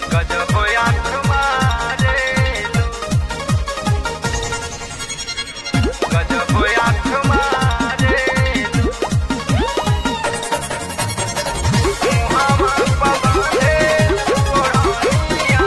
गजब आँख मारे गजब आँख मारे मुहावा पवारे ओढ़निया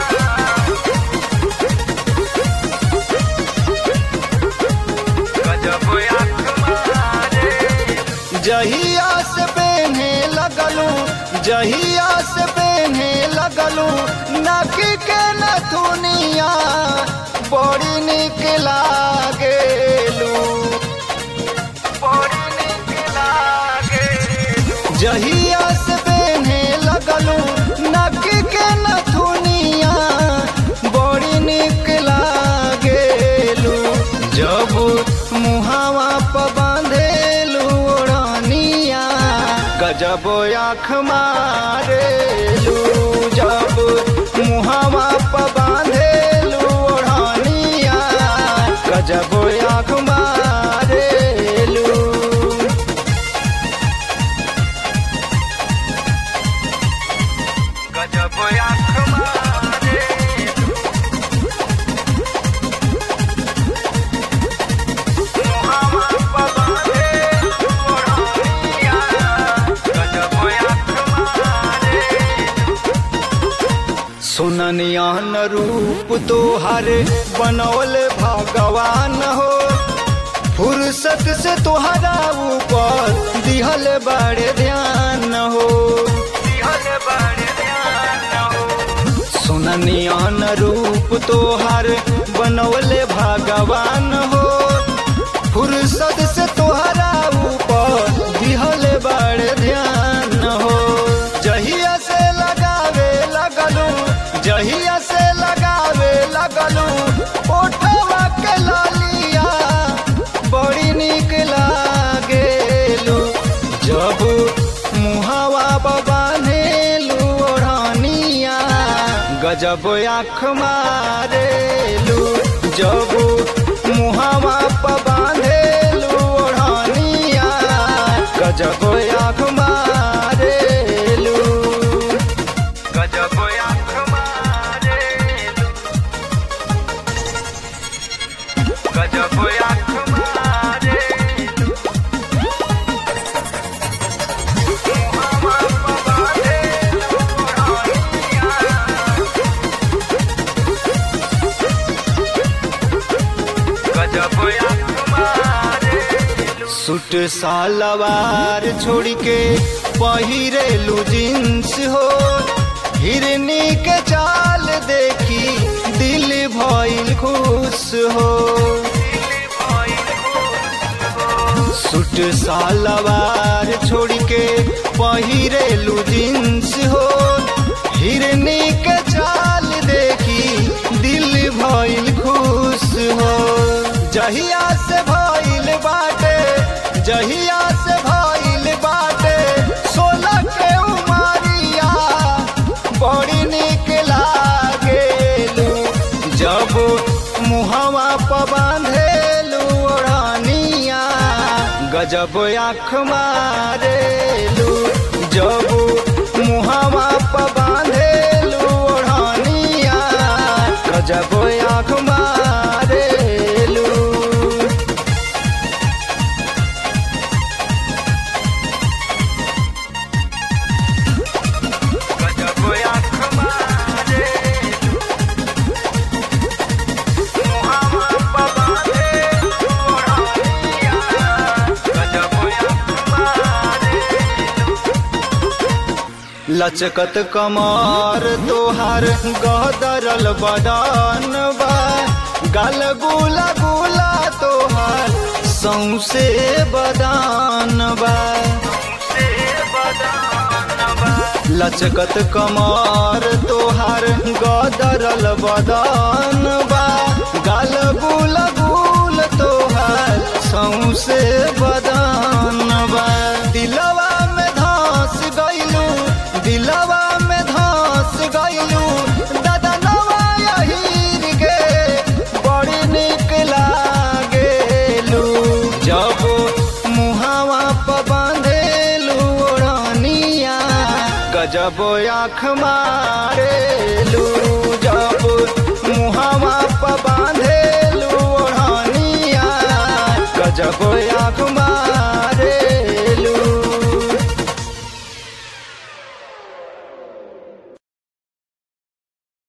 गजब आँख मारे जहिया से पहने लगलू जहिया से पहने लगलू नाकी के नथुनिया बड़ी निक लागेलू बड़ी नीक लागे जहिया से पहने लगलू नाकी के नथुनिया बड़ी निक लागेलू जब मुहावा प बांधेलू ओढ़निया गजब आँख मारेलू जब मुहावा प बांधेलू ओढ़निया गजब आँख मारेलू गजब आँख मारे मुहावा पवारे ओढ़निया गजब आँख मारे सुननियान रूप तोहर बनौल भगवान हो फुर्सत से तोहरा ऊपर दिहल बड़े ध्यान हो दिहल बड़े ध्यान हो सुननियान रूप तोहर बनौल भगवान हो फुर्सत से तोहरा ऊपर दिहल बड़े ध्यान हो जहिया से लगावे लगलू जहिया से लगावे लगलू ओठवा के लालिया बड़ी निक लागेलू जब मुहावा बांधेलू ओढ़निया गजब आँख मारेलू जब मुहावा प बांधेलू ओढ़निया गजब आँख मारेलू गजब आँख मारे गजब आँख मारे मुहावा पवारे ओढ़निया गजब आँख मारे सूट सालवार छोड़ के पहिरेलू जींस हो हिरनी के चाल देखी दिल भइल खुश हो सूट सालवार छोड़ के पहिरेलू जींस हो हिरनी के चाल देखी दिल भइल खुश हो जहिया से भइल बाटे जहिया से भइल बाटे सोलह के उमारिया बड़ी निक लागेलू जब मुहवा प बांधेलू ओढ़निया गजब आँख मारेलू जब मुहवा प बांधेलू ओढ़निया गजब आँख मारेलू गजब आँख मारे मुहावा पवारे ओढ़निया गजब आँख मारे लचकत कमर तोहार गदरल बदन बा गल गुला गुला तोहार सौसे बदान बा से बदानवा लचकत कमर तोहार गदरल बदन बा गल गुल गुल तोहार सौसे बदान बा दिलवा में धस गइलू दिलवा में धस गइलू ददनवा यहीर के बड़ी निक लागेलू जब मुहावा प बांधेलू ओढ़निया गजब जब आँख मारेलू जब मुहावा प बांधेलू ओढ़निया गजब आँख